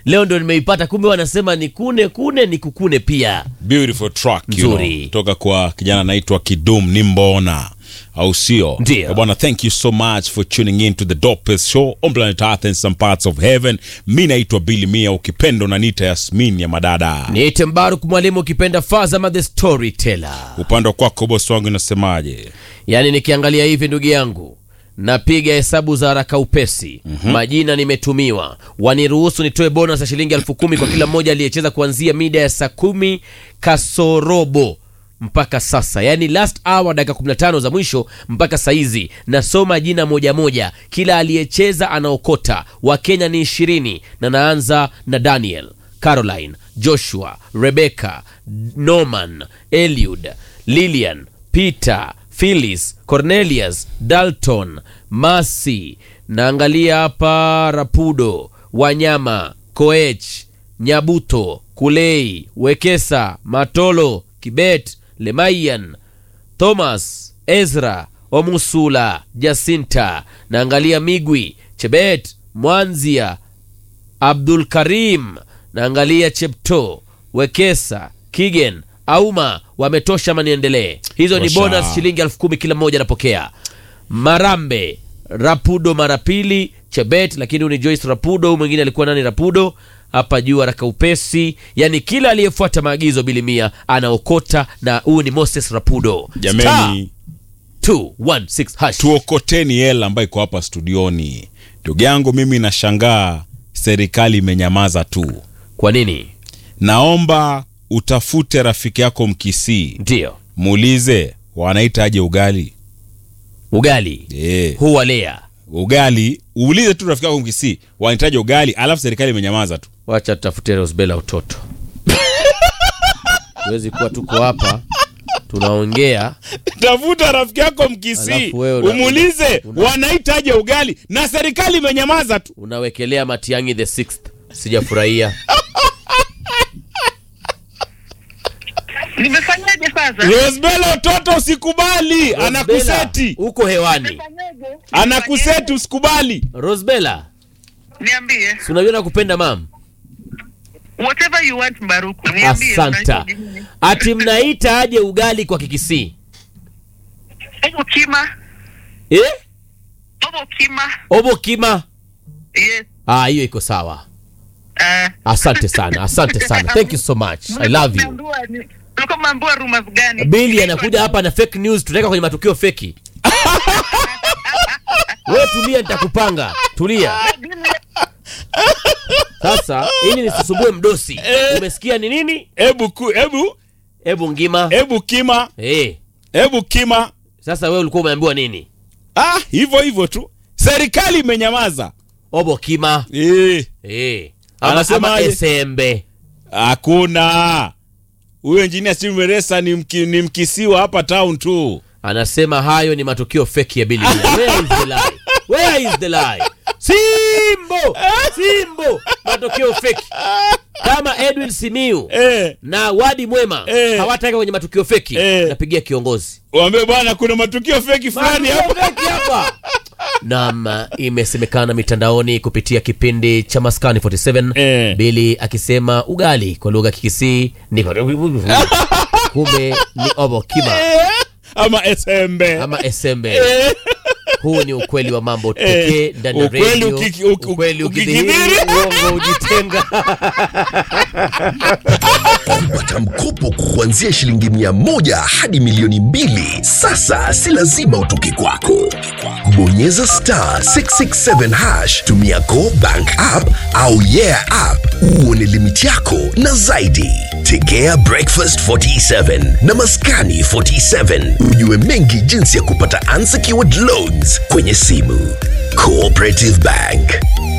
leo ndo nimeipata kumbe wanasema ni kune kune ni kukune pia beautiful track you know, Nzuri. toka kwa kijana anaitwa Kidum Nimbona au sio? Ndio. Eh, Bwana, thank you so much for tuning in to the dopest show on planet Earth and some parts of heaven. Mi naitwa Billy Mia, ukipenda unaniita Yasmin ya madada. niite mbaruk mwalimu ukipenda fazama the storyteller Upande wa kwako bosi wangu inasemaje? yaani nikiangalia hivi ndugu yangu napiga hesabu za haraka upesi mm-hmm. majina nimetumiwa waniruhusu nitoe bonus ya shilingi elfu kumi kwa kila mmoja aliyecheza kuanzia mida ya saa kumi kasorobo mpaka sasa yaani last hour dakika 15 za mwisho mpaka saizi nasoma jina moja moja kila aliyecheza anaokota wakenya ni ishirini na naanza na daniel caroline joshua rebecca norman eliud lilian peter philis cornelius dalton masi naangalia hapa rapudo wanyama koech nyabuto kulei wekesa matolo kibet lemayan thomas ezra omusula jasinta naangalia migwi chebet mwanzia abdul karim naangalia chepto wekesa kigen auma wametosha ama niendelee hizo ni Tosha. bonus shilingi elfu kumi kila mmoja anapokea marambe rapudo mara pili chebet lakini huyu ni joyce rapudo huyu mwingine alikuwa nani rapudo hapa juu haraka upesi yani kila aliyefuata maagizo bilimia anaokota na huyu ni moses rapudo Jameni, Star 216 hash. tuokoteni hela ambayo iko hapa studioni. Ndugu yangu, mimi nashangaa serikali imenyamaza tu. kwa nini Naomba utafute rafiki yako Mkisii, ndio muulize wanaita aje ugali. ugali Eh, huwalea ugali uulize tu rafiki yako Mkisii wanahitaji ugali, alafu serikali imenyamaza tu. wacha tutafute rosbela utoto huwezi kuwa tuko hapa tunaongea Tafuta rafiki yako Mkisii Alafu wewe una- umuulize una- wanahitaji ugali, na serikali imenyamaza tu. unawekelea matiangi the sixth sijafurahia Nimefanyaje sasa? Rosbella utoto usikubali, anakuseti uko hewani Nimefanyaje? anakuseti, usikubali. rosbela Niambie. si unajua nakupenda mam Whatever you want Baruku. Niambie. asanta unahitaji nini? ati mnaita aje ugali kwa kikisii Obo kima. eh? Obo kima. obo kima Yes. ah hiyo iko sawa Uh, asante sana asante sana thank you so much i love you Ulikuwa umeambiwa rumors gani? bili anakuja hapa na fake news tutaweka kwenye matukio feki we tulia nitakupanga tulia sasa ili nisisumbue mdosi umesikia ni nini Ebu ku, ebu hebu ngima ebu kima, Eh, ebu kima. sasa wewe ulikuwa umeambiwa nini Ah, hivyo hivyo tu, serikali imenyamaza. obo kima Eh, Eh, ama, Anasema ama aje? esembe hakuna huyo engineer Steve Meresa ni, mki, ni mkisiwa hapa town tu. anasema hayo ni matukio feki ya Billy Mia. Where is the lie? Where is the lie? Simbo! Simbo! Matokeo feki. Kama Edwin Simiu Eh, na Wadi Mwema Eh. hawataka kwenye matukio feki, Eh. napigia kiongozi. waambie bwana, kuna matukio feki fulani Matukio hapa. feki hapa. Naam, imesemekana mitandaoni kupitia kipindi cha Maskani 47 Eh. Billy akisema ugali kwa lugha ya Kikisii ni kumbe ni obo kima ama esembe ama esembe. Eh, huu ni ukweli wa mambo pekee Eh, ndani ya ukweli redio. ukiki- uki- ukweli ukikithiri. ukidhihiri uongo ujitenga kupata mkopo kuanzia shilingi mia moja hadi milioni mbili sasa si lazima utoke kwako bonyeza star 667 hash tumia go bank app au yeah app uone limiti yako na zaidi tegea breakfast 47 na maskani 47 ujue mengi jinsi ya kupata unsecured loans kwenye simu cooperative bank